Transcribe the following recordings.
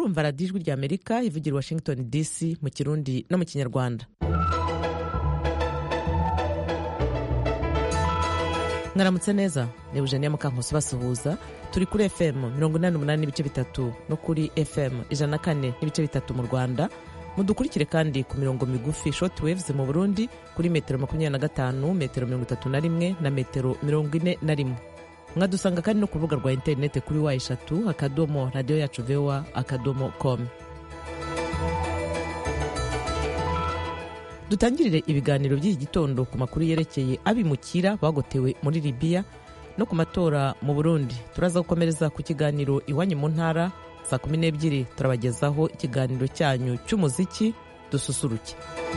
murumva radiyo ijwi rya amerika ivugira washington dc mu kirundi no mu kinyarwanda mwaramutse neza ni eugenia mukankusi basuhuza turi kuri fm mirongo inani n'umunani n'ibice bitatu no kuri fm ijana na kane n'ibice bitatu mu rwanda mudukurikire kandi ku mirongo migufi short waves mu burundi kuri metero makumyabiri na gatanu metero mirongo itatu na rimwe na metero mirongo ine na rimwe mwadusanga kandi no ku rubuga rwa interineti kuri wa eshatu akadomo radiyo yacu voa akadomo com dutangirire ibiganiro by'iki gitondo ku makuru yerekeye abimukira bagotewe muri libiya no ku matora mu burundi turaza gukomereza ku kiganiro iwanyu mu ntara saa kumi n'ebyiri turabagezaho ikiganiro cyanyu cy'umuziki dususuruke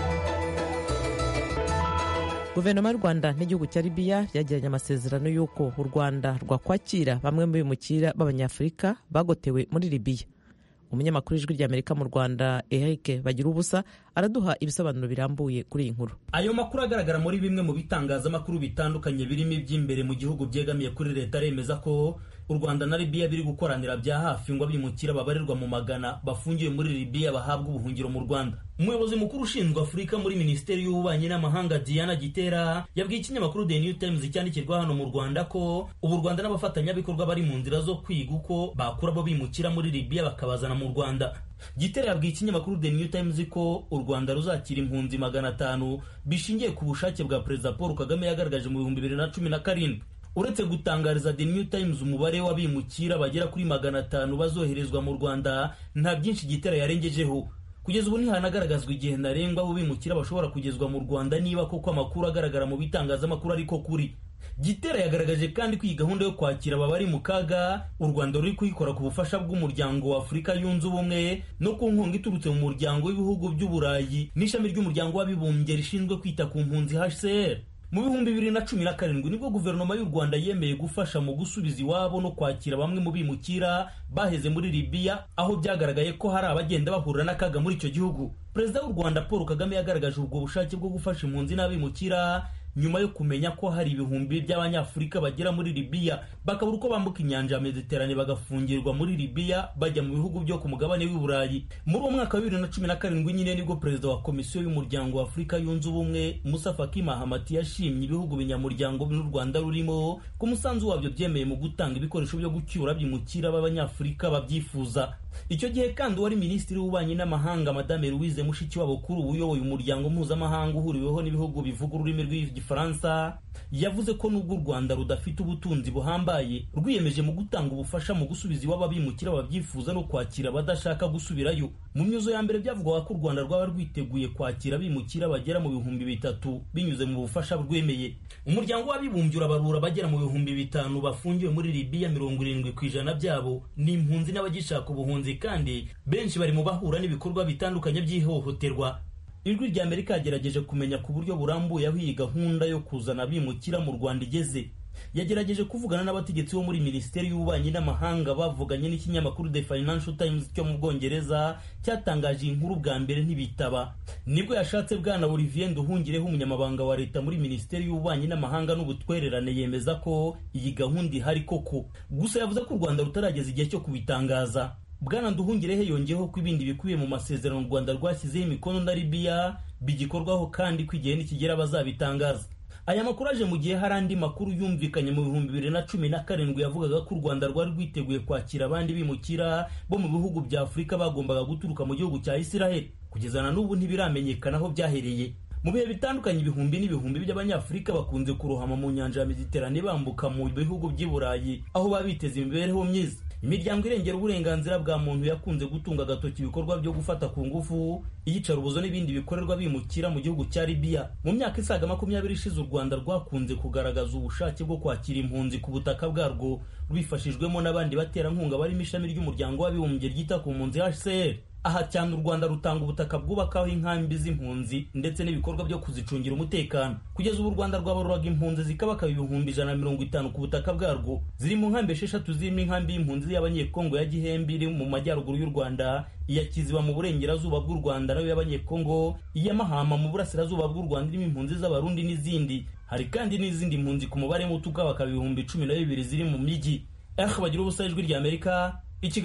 guverinoma y'u rwanda n'igihugu cya libiya yagiranye amasezerano y'uko u rwanda rwakwakira bamwe mu bimukira b'abanyafurika bagotewe muri libiya umunyamakuru w'ijwi ry'amerika mu rwanda eric bagira ubusa araduha ibisobanuro birambuye kuri iyi nkuru ayo makuru agaragara muri bimwe mu bitangazamakuru bitandukanye birimo iby'imbere mu gihugu byegamiye kuri leta aremeza ko u rwanda na libiya biri gukoranira bya hafi ngo abimukira babarirwa mu magana bafungiwe muri libiya bahabwa ubuhungiro mu rwanda umuyobozi mukuru ushinzwe afurika muri minisiteri y'ububanyi n'amahanga diana gitera yabwiye ikinyamakuru the new times cyandikirwa hano mu rwanda ko ubu u rwanda n'abafatanyabikorwa bari mu nzira zo kwiga uko bakura abo bimukira muri libiya bakabazana mu rwanda gitera yabwiye ikinyamakuru the new times ko u rwanda ruzakira impunzi magana atanu bishingiye ku bushake bwa perezida paul kagame yagaragaje mu bihumbi bibiri na cumi na karindwi uretse gutangariza the new times umubare w'abimukira bagera kuri magana atanu bazoherezwa mu rwanda nta byinshi gitera yarengejeho kugeza ubu ntihanagaragazwa igihe ntarengwa abo bimukira bashobora kugezwa mu rwanda niba koko amakuru agaragara mu bitangazamakuru ariko kuri gitera yagaragaje kandi ko iyi gahunda yo kwakira aba bari mu kaga u rwanda ruri kuyikora ku bufasha bw'umuryango wa afurika yunze ubumwe no ku nkunga iturutse mu muryango w'ibihugu by'uburayi n'ishami ry'umuryango w'abibumbye rishinzwe kwita ku mpunzi hcr mu bihumbi bibiri na cumi na karindwi nibwo guverinoma y'u rwanda yemeye gufasha mu gusubiza iwabo no kwakira bamwe mu bimukira baheze muri libiya aho byagaragaye ko hari abagenda bahura n'akaga muri icyo gihugu perezida w'u rwanda paul kagame yagaragaje ubwo bushake bwo gufasha impunzi n'abimukira nyuma yo kumenya ko hari ibihumbi by'abanyafurika bagera muri libiya bakabura uko bambuka inyanja ya mediterane bagafungirwa muri libiya bajya mu bihugu byo ku mugabane w'i burayi muri uwo mwaka wa bibiri na cumi na karindwi nyine nibwo perezida wa komisiyo y'umuryango wa afurika yunze ubumwe musa faki mahamati yashimye ibihugu binyamuryango n'u rwanda rurimo ko umusanzu wabyo byemeye mu gutanga ibikoresho byo gucyura byimukira b'abanyafurika babyifuza icyo gihe kandi uwari minisitiri w'ububanyi n'amahanga madame louise mushikiwabo kuri ubu uyoboye umuryango mpuzamahanga uhuriweho n'ibihugu bivuga ururimi rw'igifaransa yavuze ko nubwo u rwanda rudafite ubutunzi buhambaye rwiyemeje mu gutanga ubufasha mu gusubiza iwabo abimukira babyifuza no kwakira abadashaka gusubirayo mu myuzo ya mbere byavugwaga ko u rwanda rwaba rwiteguye kwakira abimukira bagera mu bihumbi bitatu binyuze mu bufasha rwemeye umuryango w'abibumbye urabarura bagera mu bihumbi bitanu bafungiwe muri libiya mirongo irindwi ku ijana byabo ni impunzi n'abagishaka ubuhunzi kandi benshi bari mu bahura n'ibikorwa bitandukanye by'ihohoterwa ijwi rya amerika yagerageje kumenya ku buryo burambuye aho iyi gahunda yo kuzana abimukira mu rwanda igeze yagerageje kuvugana n'abategetsi bo muri minisiteri y'ububanyi n'amahanga bavuganye n'ikinyamakuru the financial times cyo mu bwongereza cyatangaje iyi nkuru bwa mbere ntibitaba nibwo yashatse bwana olivier nduhungireho umunyamabanga wa leta muri minisiteri y'ububanyi n'amahanga n'ubutwererane yemeza ko iyi gahunda ihari koko gusa yavuze ko u rwanda rutarageza igihe cyo kubitangaza bwana nduhungirehe yongeyeho ko ibindi bikubiye mu masezerano u rwanda rwashyizeho imikono na libiya bigikorwaho kandi ko igihe nikigera bazabitangaza aya makuru aje mu gihe hari andi makuru yumvikanye mu bihumbi bibiri na cumi na karindwi yavugaga ko u rwanda rwari rwiteguye kwakira abandi bimukira bo mu bihugu bya afurika bagombaga guturuka mu gihugu cya isiraheli kugeza na n'ubu ntibiramenyekana aho byahereye mu bihe bitandukanye ibihumbi n'ibihumbi by'abanyafurika bakunze kurohama mu nyanja ya mediterane bambuka mu bihugu by'i burayi aho baba biteza imibereho myiza imiryango irengera uburenganzira bwa muntu yakunze gutunga agatoki ibikorwa byo gufata ku ngufu iyicarubozo n'ibindi bikorerwa bimukira mu gihugu cya libiya mu myaka isaga makumyabiri ishize u rwanda rwakunze kugaragaza ubushake bwo kwakira impunzi ku butaka bwarwo rwifashijwemo n'abandi baterankunga barimo ishami ry'umuryango w'abibumbye ryita ku mpunzi hcr aha cyane u rwanda rutanga ubutaka bwubakaho inkambi z'impunzi ndetse n'ibikorwa byo kuzicungira umutekano kugeza ubu u rwanda rwabaruraga impunzi zikabakaba ibihumbi ijana na mirongo itanu ku butaka bwarwo ziri mu nkambi esheshatu zirimo inkambi y'impunzi y'abanyekongo ya gihembe iri mu majyaruguru y'u rwanda iya kiziba mu burengerazuba bw'u rwanda nayo y'abanyekongo iya mahama mu burasirazuba bw'u rwanda irimo impunzi z'abarundi n'izindi hari kandi n'izindi mpunzi ku mubare muto ukabakaba ibihumbi cumi na bibiri ziri mu mijyi eh bagira ubusa ijwi rya amerika i kigali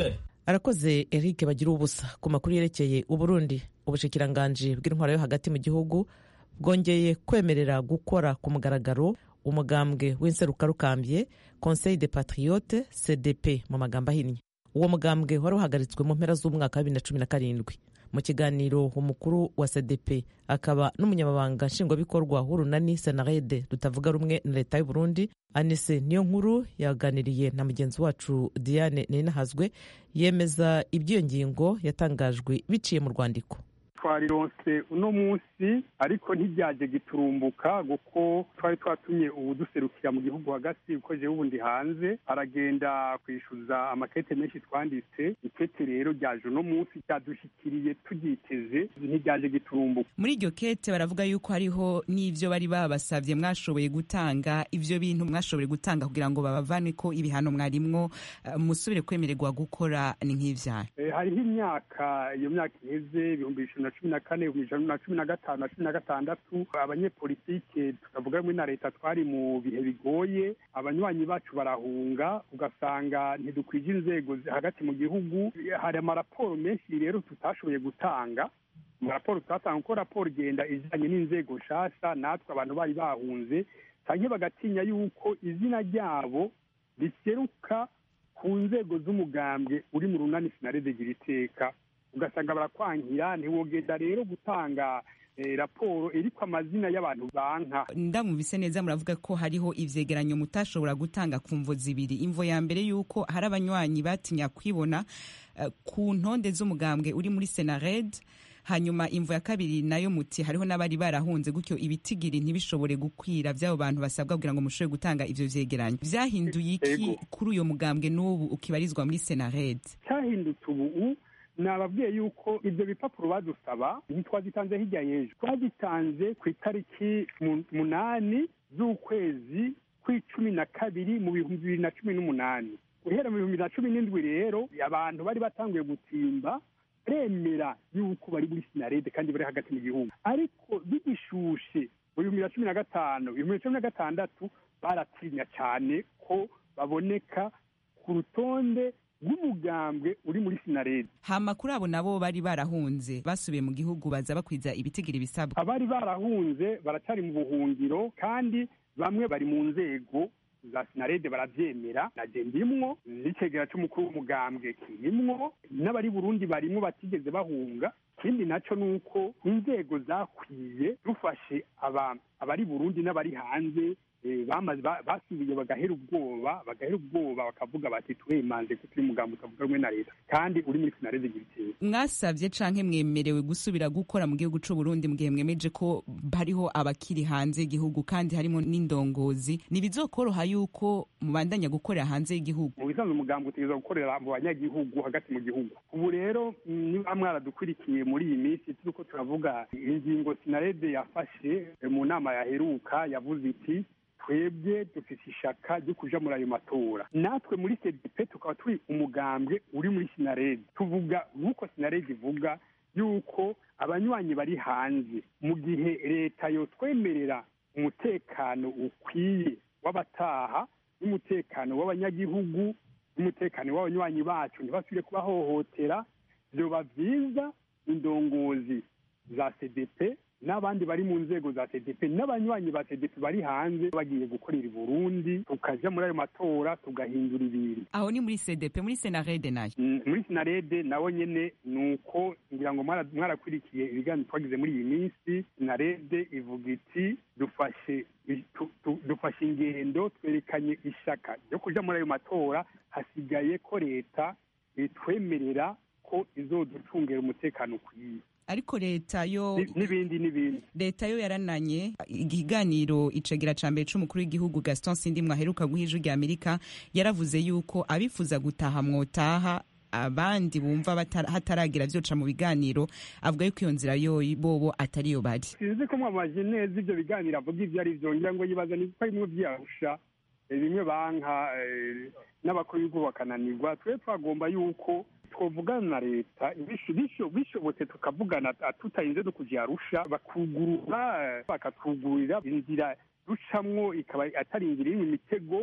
arakoze eric bagira ubusa ku makuru yerekeye uburundi ubushikiranganji bw'intwaro yo hagati mu gihugu bwongeye kwemerera gukora ku mugaragaro umugambwe w'inserukarukambye conseil de patriote cdp mu magambo ahinnye uwo mugambwe wari uhagaritswe mu mpera z'umwaka wa bibiri na cumi na karindwi mu kiganiro umukuru wa cdp akaba n'umunyamabanga nshingwabikorwa w'urunani senarede rutavuga rumwe na leta y'u burundi anise niyo nkuru yaganiriye na mugenzi wacu diane ninahazwe yemeza iby'iyo ngingo yatangajwe biciye mu rwandiko twarironse uno munsi ariko ntibyaje giturumbuka kuko twari twatumye uwuduserukira mu gihugu hagati uko jewe ubundi hanze aragenda kwishyuza amakete menshi twanditse ikete rero ryaje uno munsi ryadushikiriye turyiteze ntibyaje giturumbuka muri iryo kete baravuga yuko hariho n'ivyo bari babasavye mwashoboye gutanga ivyo bintu mwashoboye gutanga kugira ngo babavane ko ibihano mwarimwo uh, musubire kwemererwa gukora ni nk'ivyaha Eh, hariho imyaka iyo myaka iheze ibihumbi bibiri na cumi na kane ibihumbi bibiri na cumi na gatanu na cumi na gatandatu abanyepolitike tukavuga rumwe na leta twari mu bihe bigoye abanywanyi bacu barahunga ugasanga ntidukwije inzego zi- hagati mu gihugu hari amaraporo menshi rero tutashoboye gutanga amaraporo tutatanga kuko raporo igenda ijyanye n'inzego nshasha natwe abantu bari bahunze canke bagatinya yuko izina ryabo riseruka ku nzego z'umugambwe uri mu runani sinarede gira iteka ugasanga barakwankira ntiwogenda rero gutanga eh, raporo iriko amazina y'abantu banka ndamubise neza muravuga ko hariho ivyegeranyo mutashobora gutanga ku mvo zibiri imvo ya mbere yuko hari abanywanyi batinya kwibona uh, ku ntonde z'umugambwe uri muri senared hanyuma imvo ya kabiri nayo muti hariho n'abari barahunze gutyo ibitigiri ntibishobore gukwira vy'abo bantu basabwa kugira ngo mushobore gutanga ivyo vyegeranyo vyahinduye iki Ego. kuri uyo mugambwe n'ubu ukibarizwa muri senared cyahindutse ubu nababwiye yuko ibyo bipapuro badusaba ntitwazitanze hirya y'ejo twagitanze ku itariki mu- munani z'ukwezi kw'icumi na kabiri mu bihumbi bibiri na cumi n'umunani guhera mu bihumbi bibiri na cumi n'indwi rero abantu bari batanguye gutimba baremera yuko bari muri sinarede kandi bari hagati mu gihugu ariko bigishushe mu bihumbi bibiri na cumi na gatanu ibihumbi bibiri na cumi na gatandatu baratinya cyane ko baboneka ku rutonde rw'umugambwe uri muri sinarede hama kuri abo nabo bari barahunze basubiye mu gihugu baza bakwiza ibitigiri bisabwa abari barahunze baracyari mu buhungiro kandi bamwe bari mu nzego za sinarede barabyemera na je ndimwo n'icegera c'umukuru w'umugambwe kirimwo n'abari burundi barimwo batigeze bahunga ikindi naco ni uko inzego zakwiye dufashe aba- abari burundi n'abari hanze eh, bamaze ba- basubiye bagahera ubwoba bagahera ubwoba bakavuga bati twemanze ko turi umugambi utavuga rumwe na leta kandi uri muri sinarede giteye mwasavye canke mwemerewe gusubira gukora mu gihugu c'u Burundi mu gihe mwemeje ko hariho abakiri hanze y'igihugu kandi harimo n'indongozi ntibizokoroha yuko mubandanya gukorera hanze y'igihugu mu bisanzwe umugambi utegereza gukorera mu banyagihugu hagati mu gihugu ubu rero mm, niba mwaradukurikiye muri iyi minsi turiko turavuga ingingo sinarede yafashe eh, mu nama yaheruka yavuze iti twebwe dufite ishaka ryo kuja muri ayo matora natwe muri cdp tukaba turi umugambwe uri muri sinarede tuvuga nk'uko sinarede ivuga yuko abanywanyi bari hanze mu gihe leta yotwemerera umutekano ukwiye w'abataha n'umutekano w'abanyagihugu n'umutekano w'abanywanyi bacu ntibasubire kubahohotera vyoba vyiza indongozi za cdp n'abandi bari mu nzego za cdp n'abanywanyi ba cdp bari hanze bagiye gukorera i burundi tukaja muri ayo matora tugahindura ibintu aho ni muri CDP muri Senarede nayo Mm, muri sinarede nawe nyene ni uko ngira ngo mwara- mwarakurikiye ibiganiro twagize muri iyi minsi sinarede ivuga iti dufashe i- tu- tu- dufashe ingendo twerekanye ishaka ryo kuja muri ayo matora hasigaye ko leta itwemerera ko izoducungera umutekano ukwiye ariko leta yo Ni- n'ibindi n'ibindi leta yo yarananye ikiganiro icegera ca mbere c'umukuru w'igihugu Gaston Sindimwe aheruka guha ijwi rya Amerika yaravuze yuko abifuza gutaha mwotaha abandi bumva batara- hataragira vyoca mu biganiro avuga yuko iyo nzira yo bobo atariyo bari sinzi ko mwamaje neza ivyo biganiro avuga ivyo ari vyo ngira ngo yibaza ni ko bimwe vyarusha eh, bimwe banka eh, n'abakuru b'igihugu bakananirwa twe twagomba yuko twovugana na leta bisho- bisho- bishobotse tukavugana ah, tutarinze no kuja arusha bakugurura eh, bakatwugururira inzira ducamwo ikaba atari inzira irimwo imitego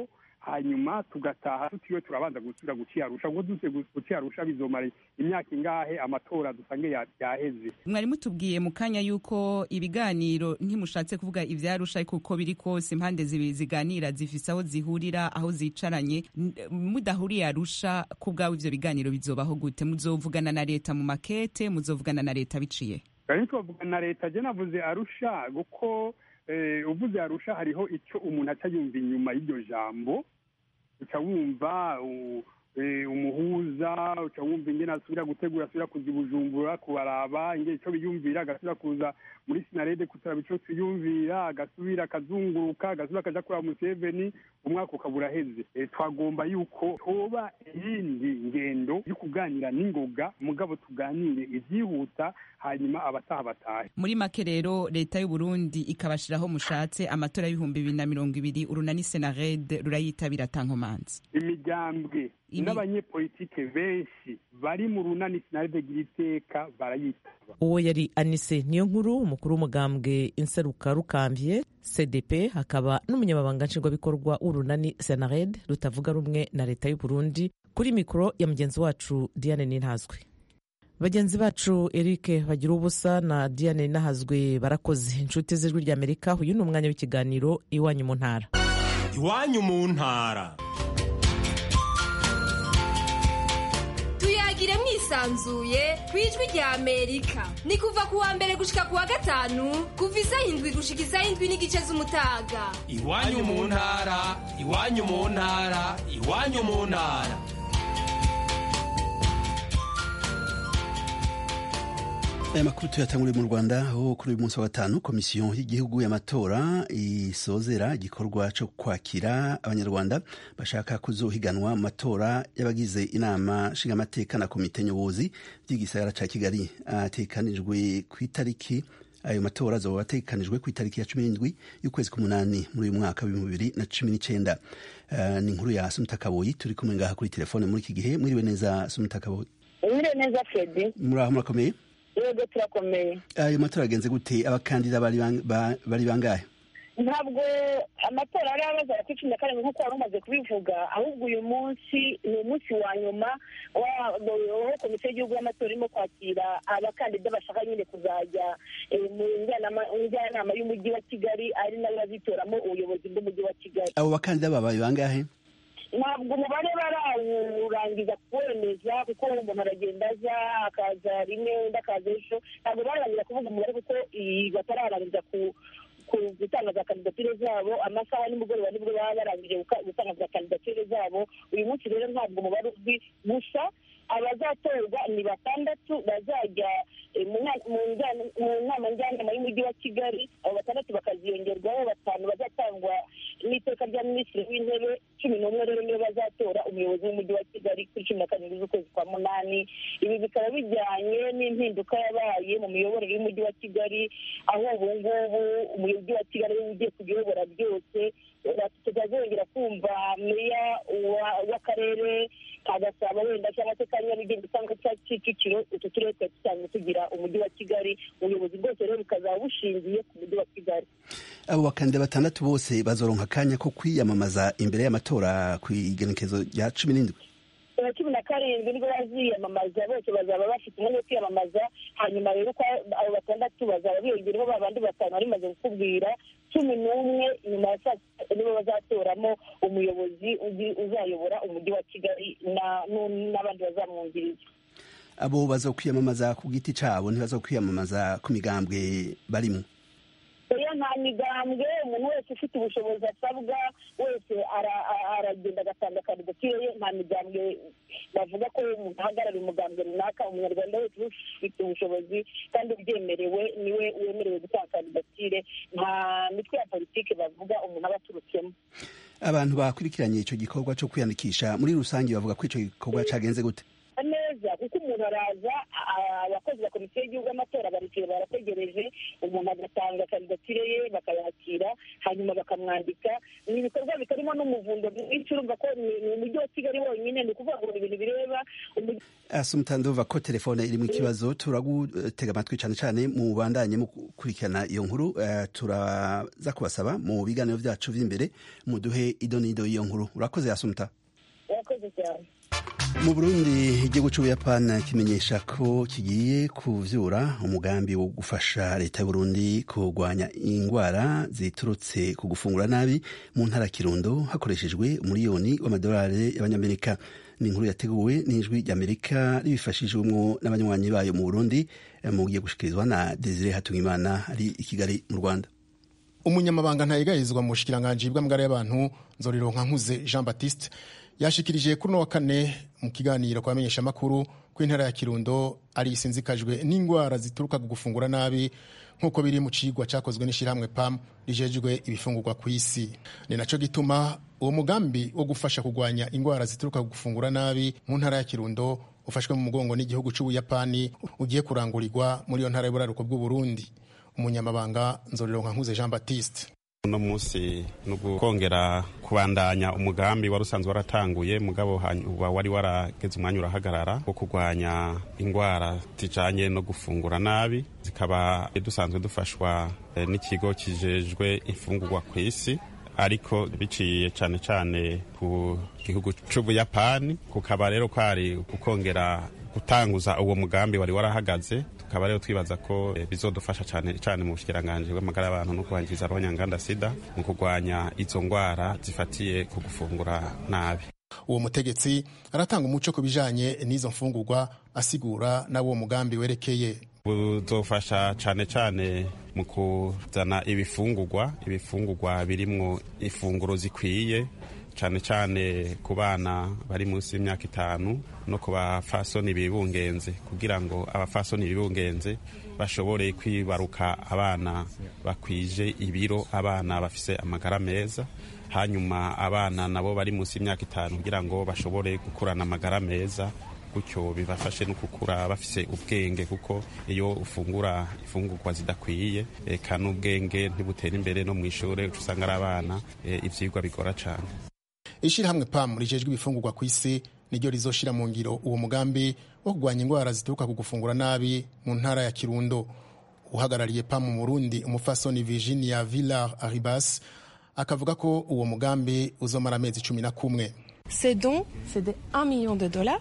hanyuma tugataha tutiriwe turabanza gusubira guciyarusha ngo duse guciyarusha bizomara imyaka ingahe amatora dusange yaheze mwari mutubwiye mu kanya yuko ibiganiro ntimushatse kuvuga ivyarusha ariko uko biri kose impande zibiri ziganira zifise aho zihurira aho zicaranye mudahuriye arusha ku bwawe ivyo biganiro bizobaho gute muzovugana na leta mu makete muzovugana na leta biciye twavugana na leta je navuze arusha kuko uvuze arusha hariho icyo umuntu aca yumva inyuma y'iryo jambo uca wumva umuhuza uca wumva ingene asubira gutegura asubira kuza ibujumbura kubaraba ingene icyo biyumvira agasubira kuza muri sinarede kuturaba ico twiyumvira agasubira akazunguruka agasubira akaja kuraba museveni umwaka ukaba uraheze twagomba yuko hoba iyindi ngendo yo kuganira n'ingoga mugabo tuganire ivyihuta hanyuma abataha batahe muri make rero leta y'u Burundi ikabashiraho mushatse amatora y'ibihumbi bibiri na mirongo ibiri urunani senarede rurayitabira tankomanzi imigambwe n'abanyepolitike benshi bari mu runani sinarede gira iteka barayitaba uwo yari anise niyo nkuru umukuru w'umugambwe inseruka rukambye cdp hakaba n'umunyamabanga nshingwabikorwa w'urunani senared rutavuga rumwe na leta y'u Burundi kuri mikoro ya mugenzi wacu diane nintazwe bagenzi bacu eric bagira ubusa na diane nahazwe barakoze inshuti z'ijwi ry'amerika uyu ni umwanya w'ikiganiro iwanyu mu ntara iwanyu mu ntara tuyagire mwisanzuye ku ijwi rya amerika ni kuva ku wa mbere gushika ku wa gatanu kuva isaha indwi gushika isaha indwi n'igice z'umutaga iwanyu mu ntara iwanyu mu ntara iwanyu mu ntara aya makuru tuyatanguriye mu rwanda aho kuri uyu munsi wa gatanu komisiyo y'igihugu y'amatora isozera igikorwa cyo kwakira abanyarwanda bashaka kuzohiganwa mu matora y'abagize inama nshingamateka na komite nyobozi by'igisagara cya kigali atekanijwe ku itariki ayo matora azoba atekanijwe ku itariki ya cumi n'indwi y'ukwezi k'umunani muri uyu mwaka w'ibihumbi bibiri na cumi n'icyenda uh, ni inkuru ya sumita kaboyi turi kumwe ngaha kuri telefone muri iki gihe mwiriwe neza sumita kaboyi mwiriwe neza fredi muri aho murakomeye yego turakomeye ayo matora agenze gute abakandida bari bangahe ntabwo amatora ari abaza kuri cumi na karindwi nk'uko wari umaze kubivuga ahubwo uyu munsi ni umunsi wa nyuma aho komisiyo y'igihugu y'amatora irimo kwakira abakandida bashaka nyine kuzajya mu njyanama y'umujyi wa kigali ari nayo bazitoramo ubuyobozi bw'umujyi wa kigali abo bakandida babaye bangahe ntabwo umubare barawurangiza kuwemeza kuko umuntu aragenda aza akaza rimwe undi akaza ejo ntabwo bararangiza kuvuga umubare kuko batararangiza ku gutanga za kandidatire zabo amasaha nimugoroba nibwo baba barangije gutanga za kandidatire zabo uyu munsi rero ntabwo umubare uzwi gusa abazatorwa ni batandatu bazajya mu nama njyanama y'umujyi wa kigali abo batandatu bakaziyongerwaho batanu bazatangwa n'iteka rya minisitiri w'intebe cumi n'umwe rero niyo bazatora umuyobozi w'umujyi wa kigali kuri cumi na karindwi z'ukwezi kwa munani ibi bikaba bijyanye n'impinduka yabaye mu miyoborere y'umujyi wa kigali aho ubu ngubu umujyi wa kigali ariwe ugiye kuyobora byose tutazongera kumva meya w'akarere ka gasabo wenda cyangwa se ka nyarugenge cyangwa cya kicukiro utu turere twari dusanzwe tugira umujyi wa kigali ubuyobozi bwose rero bukazaba bushingiye ku mujyi wa kigali abo bakandida batandatu bose bazoronka akanya ko kwiyamamaza imbere y'amatora ku igenekezo rya cumi n'indwi na cumi na karindwi nibwo baziyamamaza bose bazaba bafite umwanya wo kwiyamamaza hanyuma rero uko abo batandatu bazaba biyongereho ba bandi batanu bari bimaze kukubwira cumi n'umwe nyuma ya saa sita nibo bazatoramo umuyobozi uzayobora umujyi wa kigali n'abandi bazamwungiriza abo bazokwiyamamaza ku giti cyabo ntibazokwiyamamaza ku migambwe barimo oya nta migambwe umuntu wese ufite ubushobozi asabwa wese aragenda agatanga kandidatire ye nta migambwe bavuga ko umuntu ahagarariye umugambwe runaka umunyarwanda wese ufite ubushobozi kandi ubyemerewe niwe wemerewe gutanga kandidatire nta mitwe ya politiki bavuga umuntu aba aturutsemo abantu bakurikiranye icyo gikorwa cyo kwiyandikisha muri rusange bavuga ko icyo gikorwa cyagenze gute neza kuko umuntu araza abakozi ba komisiyo y'igihugu y'amatora baricaye barategereje umuntu agatanga kandidatire ye bakayakira hanyuma bakamwandika ni ibikorwa bitarimo n'umuvundo mwinshi urumva ko ni umujyi wa kigali wonyine ni ukuvuga ngo ni ibintu bireba asumutandova ko telefone irimo ikibazo turagutega amatwi cyane cyane mu bandanye mu gukurikirana iyo nkuru turaza kubasaba mu biganiro byacu by'imbere muduhe ido n'ido y'iyo nkuru urakoze asumuta urakoze cyane mu burundi igihugu cy'ubuyapani kimenyesha ko kigiye kuvyura umugambi wo gufasha leta y'uburundi kurwanya indwara ziturutse ku gufungura nabi mu ntara kirundo hakoreshejwe umuriyoni w'amadolari y'abanyamerika ni inkuru yateguwe n'ijwi ry'amerika ribifashijwemo n'abanywanyi bayo mu burundi mu giye gushikirizwa na desire hatungimana ari i kigali mu rwanda umunyamabanga ntayigayirizwa mu bushikiranganji bw'amagara y'abantu nzorironka nkuze jean baptiste yashikirije kuri uno wa kane mu kiganiro kwa bamenyeshamakuru ko intara ya kirundo ari isinzikajwe n'indwara zituruka ku gufungura nabi nk'uko biri mu cigwa cyakozwe n'ishyirahamwe pam rijejwe ibifungurwa ku isi ni nacyo gituma uwo mugambi wo gufasha kurwanya indwara zituruka ku gufungura nabi mu ntara ya kirundo ufashwe mu mugongo n'igihugu cy'ubuyapani ugiye kurangurirwa muri iyo ntara y'uburaruko bw'uburundi umunyamabanga nzorironka nkuze jean baptiste uno munsi ni ukongera kubandanya umugambi wari usanzwe waratanguye mugabo wari warageze umwanya urahagarara wo kurwanya indwara zijanye no gufungura nabi zikaba dusanzwe dufashwa n'ikigo kijejwe imfungurwa ku isi ariko biciye cyane cyane ku gihugu c'ubuyapani kukaba rero kwari gukongera gutanguza uwo mugambi wari warahagaze tukaba rero twibaza ko bizodufasha cyane cyane mu bushikiranganje bw'amagara y'abantu no kubangiza abanyanganda sida mu kurwanya izo ndwara zifatiye ku gufungura nabi uwo mutegetsi aratanga umuco ku bijanye n'izo mfungurwa asigura n'abo mugambi werekeye buzofasha cyane cyane mu kuzana ibifungurwa ibifungurwa birimwo ifunguro zikwiye cyane cyane ku bana bari munsi y'imyaka itanu no ku bafasoni bibungenze kugira ngo abafasoni bibungenze bashobore kwibaruka abana bakwije ibiro abana bafise amagara meza hanyuma abana nabo bari munsi y'imyaka itanu kugira ngo bashobore gukurana amagara meza gutyo bibafashe no gukura bafise ubwenge kuko iyo ufungura ifungurwa zidakwiye eka n'ubwenge ntibutera imbere no mu ishuri usanga ari abana ivyigwa bigora cane ishirahamwe pam rijejwe ibifungurwa ku isi niryo rizoshira mu ngiro uwo mugambi wo kurwanya indwara zituruka ku gufungura nabi mu ntara ya kirundo uhagarariye pam mu burundi umufasoni virginia villar aribas akavuga ko uwo mugambi uzomara amezi cumi na kumwe ces dons c'est de 1 million de dollars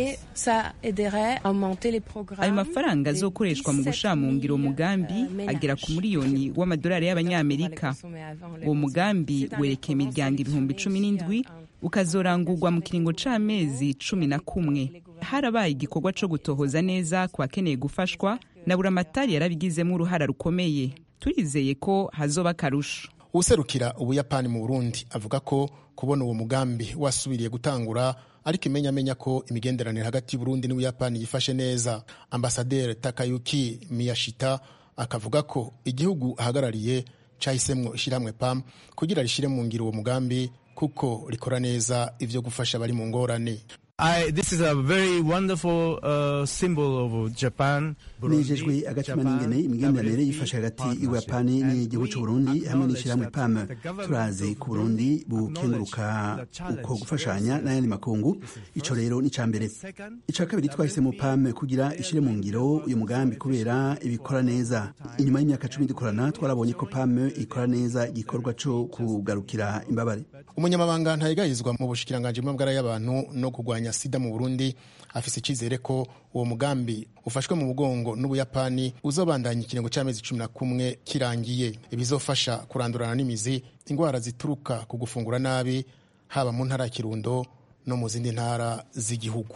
ayo mafaranga azokoreshwa mu gushira mu ngiro umugambi agera ku miliyoni w'amadolari y'abanyamerika uwo mugambi werekeye imiryango ibihumbi cumi n'indwi ukazorangurwa mu kiringo c'amezi cumi na kumwe harabaye igikorwa co gutohoza neza ku bakeneye gufashwa na buramatari yarabigizemo uruhara rukomeye turizeye ko hazoba akarusho userukira ubuyapani mu burundi avuga ko kubona uwo mugambi wasubiriye gutangura ariko imenyamenya ko imigenderanire hagati y'uburundi n'ubuyapani yifashe neza ambasaderi takayuki miyashita akavuga ko igihugu ahagarariye cahisemwo ishyirahamwe pam kugira rishire mu ngiro uwo mugambi kuko rikora neza ivyo gufasha abari mu ngorane I, this is a very wonderful uh, symbol of Japan. nejejwe agatima n'ingene imigenderanire yifashe hagati y'ubuyapani n'igihugu c'uburundi hamwe n'ishyirahamwe pam turazi ku burundi bukenguruka uko gufashanya n'ayandi makungu ico rero ni ca mbere ica kabiri twahisemo pam kugira ishire mu ngiro uyu mugambi kubera ibikora neza inyuma y'imyaka cumi dukorana twarabonye ko pam ikora neza igikorwa co kugarukira imbabare umunyamabanga ntayigayizwa mu bushikiranganji bw'amagara y'abantu no kurwanya sida mu burundi afise icizere ko uwo mugambi ufashwe mu mugongo n'ubuyapani uzobandanya ikiringo c'amezi cumi na kumwe kirangiye ibizofasha kurandurana n'imizi indwara zituruka ku gufungura nabi haba mu ntara ya kirundo no mu zindi ntara z'igihugu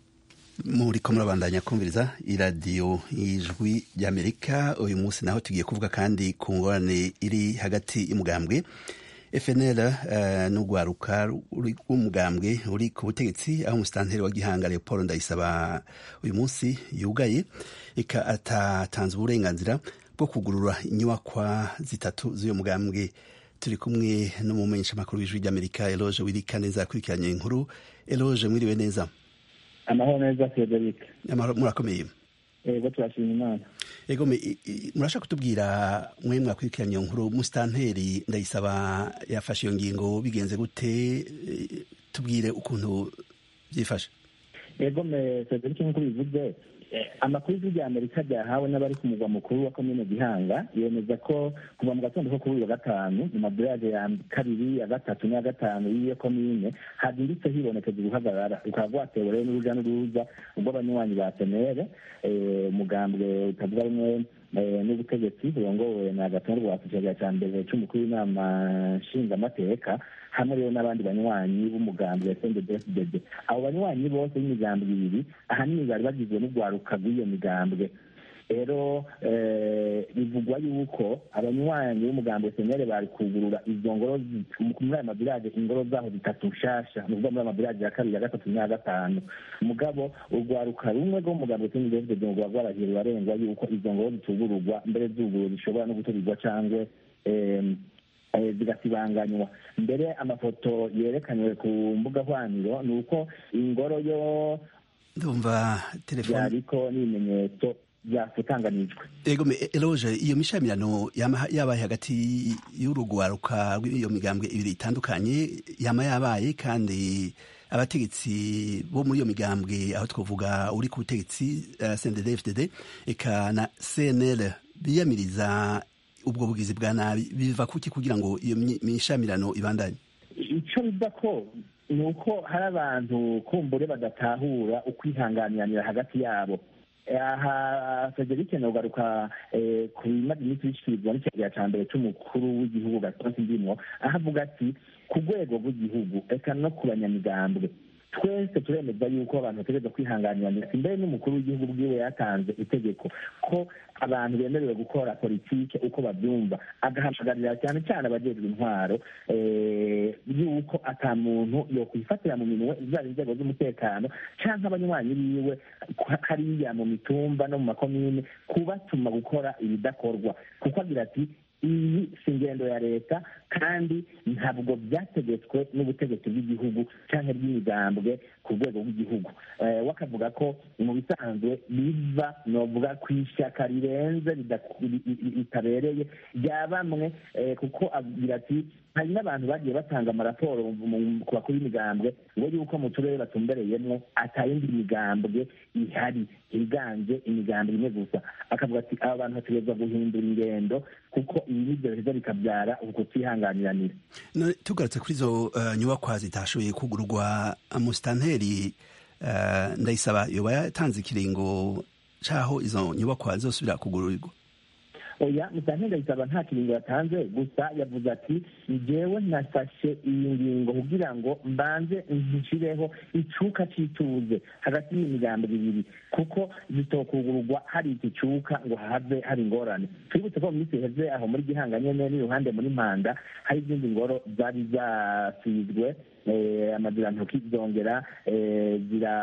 muriko murabandanya kumviriza iradiyo y'ijwi ry'amerika uyu munsi naho tugiye kuvuga kandi ku ngorane iri hagati y'umugambwe FNL uh, n'urwaruka rw'umugambwe uri ku butegetsi aho umusitanteri wa Gihanga Leopold Ndayisaba uyu munsi yugaye ika atatanze uburenganzira bwo kugurura inyubakwa zitatu z'uyu mugambwe turi kumwe n'umumenyesha makuru w'ijwi ry'Amerika Eloge Wirika neza akurikiranye inkuru Eloge mwiriwe neza amahoro neza Frederic amahoro murakomeye ego turashima imana ego me- i- i- murashaka kutubwira mwe mwakurikiranye iyo nkuru musitanteri ndayisaba yafashe iyo ngingo bigenze gute Eh, tubwire ukuntu byifashe ego me Cedric nk'uko bivuze eh, amakuru y'ijwi rya amerika ryahawe n'abari ku mugwa mukuru wa komine gihanga yemeza ko kuva mu gatondo ko kuri uyu wa gatanu mu madorage ya kabiri ya gatatu n'iya gatanu y'iyo komine hazindutse hibonekeza uruhagarara rukaba rwatewe rero n'uruja n'uruza rw'abanywanyi ba senere eh, umugambwe utavuga rumwe eh, n'ubutegetsi burongowe na gatonde rwa kicagera ca mbere c'umukuru w'inama nshingamateka hamwe rero n'abandi banywanyi b'umugambi wa sndbfdd abo banywanyi bose b'imigambwe ibiri ahanini bari bagizwe n'urwaruka rw'iyo migambwe rero eh, bivugwa yuko abanywanyi b'umugambi wa senere bari kugurura izo ngoro zi- muri ayo mabirage ingoro zaho zitatu nshasha ni ukuvuga muri ayo mabirage ya kabiri ya gatatu n'iya gatanu mugabo urwaruka rumwe rwo mu mugambi wa sndbfdd ngo rwaba rwarahiye rurarengwa yuko izo ngoro zitugururwa mbere zuguru zishobora no guturirwa cangwe em, eh, zigasibanganywa mbere amafoto yerekanywe ku mbuga hwaniro ni uko ingoro yo ndumva telefone yariko n'ibimenyetso byafutanganijwe ego me- eloge iyo mishamirano yama- yabaye hagati y'urugwaruka rw'iyo migambwe ibiri itandukanye yama yabaye kandi abategetsi bo muri iyo migambwe aho twavuga uri ku butegetsi uh, CNDD-FDD eka na CNL biyamiriza ubwo bugizi bwa nabi biva kuki kugira ngo iyo mi- mishamirano ibandanye icyo biva ko ni uko hari abantu kumbure badatahura ukwihanganiranira hagati yabo aha frederic nogaruka eh, ku bimaze iminsi bishyikirizwa n'ikigega cya mbere cy'umukuru w'igihugu gatonsi ndimwo aho avuga ati ku rwego rw'igihugu eka no ku banyamigambwe twese turemeza yuko abantu bategereza kwihanganiranira imbere n'umukuru w'igihugu bwiwe yatanze itegeko ko abantu bemerewe gukora politike uko babyumva agahamagarira cyane cyane abajejwe intwaro eh, yuko ata muntu yokwifatira mu minwe zaba inzego z'umutekano canke abanywanyi biwe ku- hariya mu mitumba no mu makomine kubatuma gukora ibidakorwa kuko agira ati iyi si ingendo ya leta kandi ntabwo byategetswe n'ubutegetsi bw'igihugu cyangwa bw'imigambwe ku rwego rw'igihugu Eh, we akavuga ko mu bisanzwe biva novuga ku ishyaka rirenze ridaku- ri- ri- ritabereye rya bamwe eh, kuko agira ati hari n'abantu bagiye batanga amaraporo mu- mu- ku bakuru b'imigambwe ngo yuko mu turere batumbereyemo atayindi migambwe ihari higanje imigambwe imwe gusa akavuga ati aba bantu bategerezwa guhindura ingendo kuko ibi nibyo biheza bikabyara ukutihanganiranira No, tugarutse kuri izo uh, nyubakwa zitashoboye kugurwa musitanteri uh, ndayisaba yoba yatanze ikiringo caho izo nyubakwa zosubira kugururirwa oya musantenda yisaba nta kiringo yatanze gusa yavuze ati njyewe nafashe iyi ngingo kugira ngo mbanze nshireho icuka c'ituze hagati y'imigambo ibiri kuko zitokugururwa hari iki cuka ngo have hari ingorane twibutse ko mu minsi iheze aho muri gihanga nyene n'iruhande muri mpanda hari izindi ngoro zari zasizwe eh, amazirantoki zongera eh,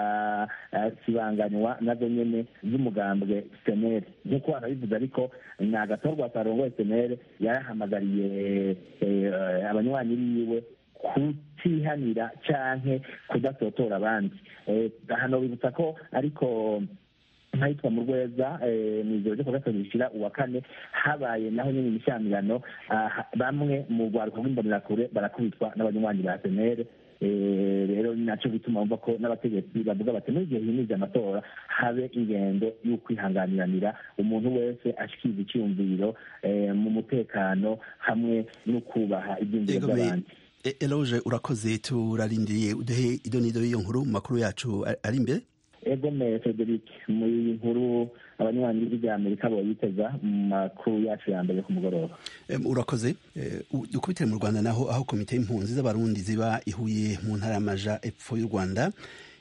zirasibanganywa nazo nyene z'umugambwe senere nk'uko banabivuze ariko ni agatorwa karongoye senere yarahamagariye eh, abanywanyi biwe kutihanira canke kudasotora abandi Eh, hano bibutsa ko ariko nk'ahitwa mu rweza eh, mu ijoro ryo kuwa gatatu rishira uwa kane habaye naho nyine imishyamirano ah, bamwe mu rwaruka rw'imbonerakure barakubitwa n'abanywanyi ba senere Eh, rero ni naco gituma wumva ko n'abategetsi bavuga bati muri igihe himirije amatora habe ingendo y'ukwihanganiranira umuntu wese ashikiriza icyumviro eh, mu mutekano hamwe no kubaha ibyumviro Ego me- by'abandi E- eloge urakoze turarindiriye uduhe idonido y'iyo nkuru mu makuru yacu a- ari imbere ego me frederic muri nkuru abanywanyi b'ijwi rya amerika boyiteza mu makuru yacu ya mbere ku mugoroba Em, urakoze Eh, u- dukubitire mu rwanda naho aho komite y'impunzi z'abarundi ziba ihuye mu ntara y'amaja epfo y'u rwanda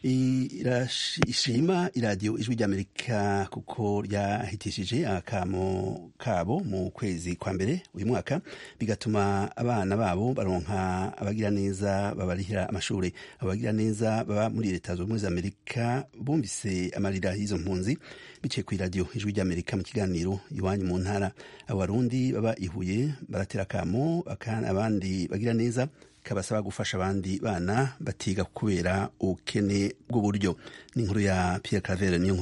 irash- ishima iradiyo ijwi ry'amerika kuko ryahitishije akamo kabo mu kwezi kwa mbere uyu mwaka bigatuma abana babo baronka abagira neza babarihira amashuri abagira neza baba muri leta zunze ubumwe za amerika bumvise amarira y'izo mpunzi biciye ku iradiyo ijwi ry'amerika mu kiganiro iwanyu mu ntara abarundi baba ihuye baratera akamo aka- abandi bagira neza kabasaba gufasha abandi bana batiga kubera ubukene bw'uburyo ni inkuru ya Pierre Claver niyo nkuru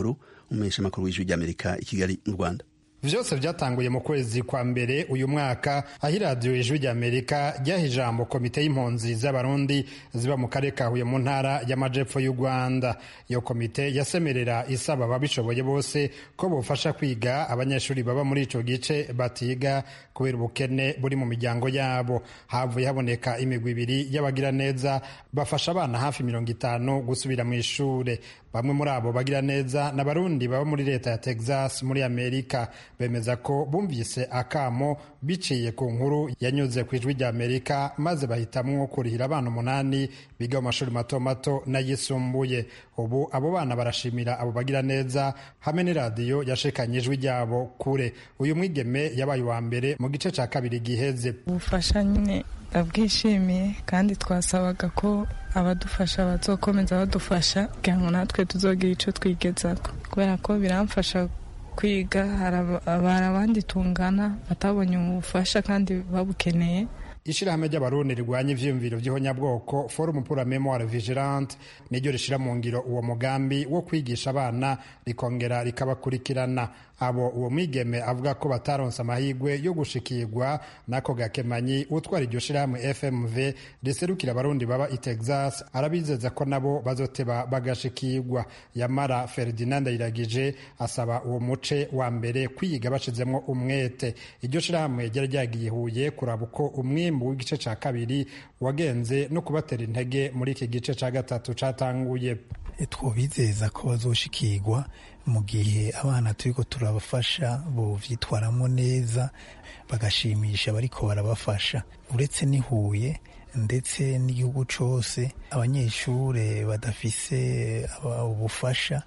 umumenyeshamakuru w'ijwi ry'amerika i kigali mu rwanda vyose vyatanguye mu kwezi kwa mbere uyu mwaka aho iradiyo ijwi ry'amerika ryaha ijambo komite y'impunzi z'abarundi ziba mu karere ka huye mu ntara y'amajepfo y'u rwanda iyo komite yasemerera isaba ababishoboye bose ko bofasha kwiga abanyeshuri baba muri ico gice batiga kubera ubukene buri mu miryango yabo havuye haboneka imigwi ibiri y'abagira neza bafasha abana hafi mirongo itanu gusubira mu ishure bamwe muri abo bagira neza ni abarundi baba muri leta ya texas muri amerika bemeza ko bumvise akamo biciye ku nkuru yanyuze ku ijwi rya amerika maze bahitamwo kurihira abana umunani biga mu mashuri mato mato n'ayisumbuye ubu abo bana barashimira abo bagira neza hamwe n'iradiyo yashikanye ijwi ryabo kure uyu mwigeme yabaye uwa mbere mu gice cya kabiri giheze ubufasha nyine ndabwishimiye kandi twasabaga ko abadufasha bazokomeza badufasha kugira ngo natwe tuzogira icyo twigezaho kubera ko biramfasha kwiga hari abandi tungana batabonye ubufasha kandi babukeneye ishirahamwe ry'abarundi rirwanya ivyiyumviro vy'ihonyabwoko forum pour la memoire vigilante niryo rishira mu ngiro uwo mugambi wo kwigisha abana rikongera rikabakurikirana abo uwo mwigeme avuga ko bataronse amahirwe yo gushikirwa n'ako gakemanyi utwara iryo shirahamwe fmv riserukira abarundi baba i texas arabizeza ko nabo bazoteba bagashikirwa yamara ferdinand ayiragije asaba uwo muce wa mbere kwiga bashizemwo umwete iryo shirahamwe ryari ryagiye huye kuraba uko umwimbu w'igice ca kabiri wagenze no kubatera intege muri iki gice ca gatatu catanguye twobizeza ko bazoshikirwa mu gihe abana turiko turabafasha bovyitwaramo neza bagashimisha bariko barabafasha uretse n'ihuye ndetse n'igihugu cose abanyeshure badafise ubufasha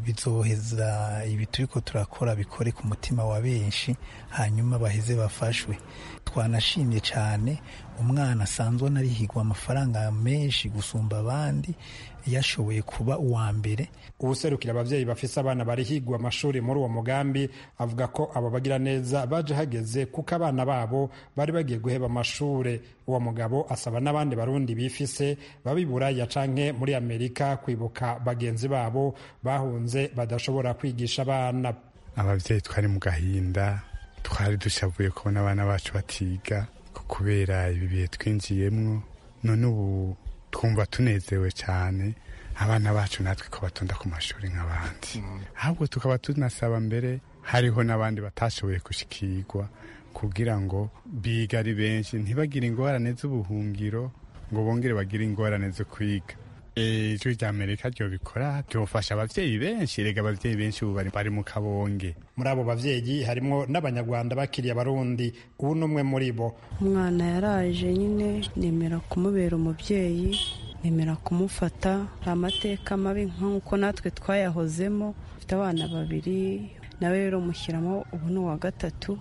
bizoheza ibi turiko turakora bikore ku mutima wa benshi hanyuma baheze bafashwe twanashimye cyane umwana asanzwe anarihigwa amafaranga menshi gusumba abandi yashoboye kuba uwa mbere uwuserukira abavyeyi bafise abana barihigwa amashuri muri uwo mugambi avuga ko abo bagira neza baje hageze kuko abana babo bari bagiye guheba amashure uwo mugabo asaba n'abandi barundi bifise baba iburaya canke muri amerika kwibuka bagenzi babo bahunze badashobora kwigisha abana abavyeyi twari mu gahinda twari dushavuye kubona abana bacu batiga kubera ibi bihe twinjiyemwo none ubu twumva tunezewe cyane abana bacu natwe ko batonda ku mashuri nk'abandi ahubwo tukaba tunasaba mbere hariho n'abandi batashoboye gushikirwa kugira ngo biga ari benshi ntibagire ingorane z'ubuhungiro ngo bongere bagire ingorane zo kwiga ijwi rya amerika ryo bikora ryofasha abavyeyi benshi rega abavyeyi benshi ubu bari mu kabonge muri abo bavyeyi harimwo n'abanyarwanda bakiriye abarundi ubu n'umwe muri bo umwana yaraje nyine nemera kumubera umubyeyi nemera kumufata amateka mabi nk'uko natwe twayahozemo afite abana babiri nawe rero mushyiramo ubu ni uwa gatatu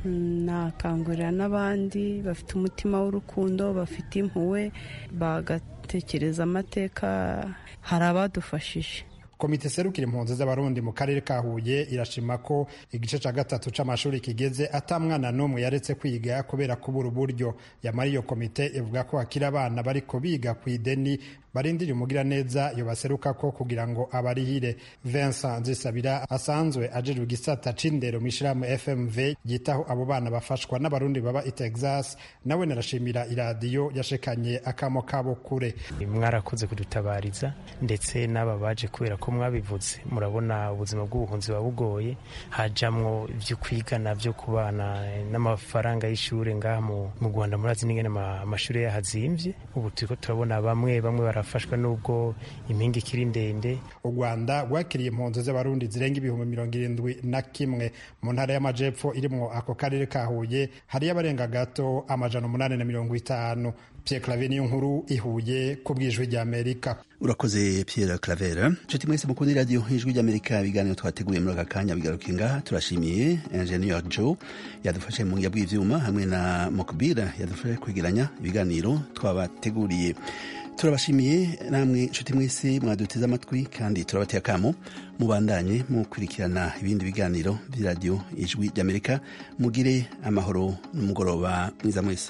nakangurira n'abandi bafite umutima w'urukundo bafite impuhwe bagatekereza amateka hari abadufashije komite serukira impunzi z'abarundi mu karere ka huye irashima ko igice cya gatatu c'amashuri kigeze ata mwana n'umwe yaretse kwiga kubera kubura uburyo yamara iyo komite ivuga ko hakiri abana bariko biga ku ideni barindiriye umugiraneza yobaseruka ko kugira ngo abarihire Vincent Nzisabira asanzwe ajejwe igisata c'indero mu ishirahamwe FMV yitaho abo bana bafashwa n'abarundi baba i Texas nawe narashimira iradiyo yashekanye akamo kabo kure mwarakoze kudutabariza ndetse n'aba baje kubera ko mwabivuze murabona ubuzima bw'ubuhunzi buba bugoye hajamwo ibyo kwiga navyo ku bana n'amafaranga y'ishure ngaha mu Rwanda murazi n'ingene amashuri yahazimvye ubu turiko turabona bamwe bamwe barafashwa n'ubwo impinga ikiri ndende u rwanda rwakiriye impunzi z'abarundi zirenga ibihumbi mirongo irindwi na kimwe mu ntara y'amajepfo irimwo ako karere ka huye hariyo abarenga gato amajana umunani na mirongo itanu Pierre Claver niyo nkuru ihuye ku bw'ijwi ry'Amerika urakoze Pierre Claver nshuti mwese mukunda iradiyo ijwi ry'Amerika ibiganiro twateguye muri aka kanya bigaruka ngaha turashimiye Engineer Joe yadufashe mu ngiya bw'ivyuma hamwe na Mokbira yadufashe kwegeranya ibiganiro twabateguriye turabashimiye namwe nshuti mwese mwaduteze amatwi kandi turabateye akamo mubandanye mukurikirana ibindi biganiro by'iradiyo ijwi ry'Amerika mugire amahoro n'umugoroba mwiza mwese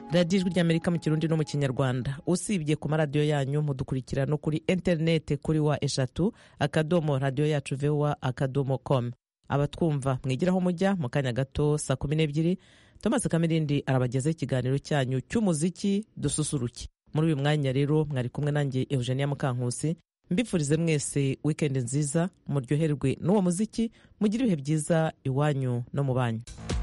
radiyo ijwi ry'amerika mu kirundi no mu kinyarwanda usibye ku maradiyo yanyu mudukurikira no kuri interinete kuri wa eshatu akadomo radiyo yacu vowa akadomo com abatwumva mwigiraho mujya mu kanya gato saa kumi n'ebyiri thomas kamirindi arabagezaho ikiganiro cyanyu cy'umuziki dususuruke muri uyu mwanya rero mwari kumwe nanjye eugenia mukankusi mbifurize mwese wikendi nziza muryoherwe n'uwo muziki mugire ibihe byiza iwanyu no mu banyu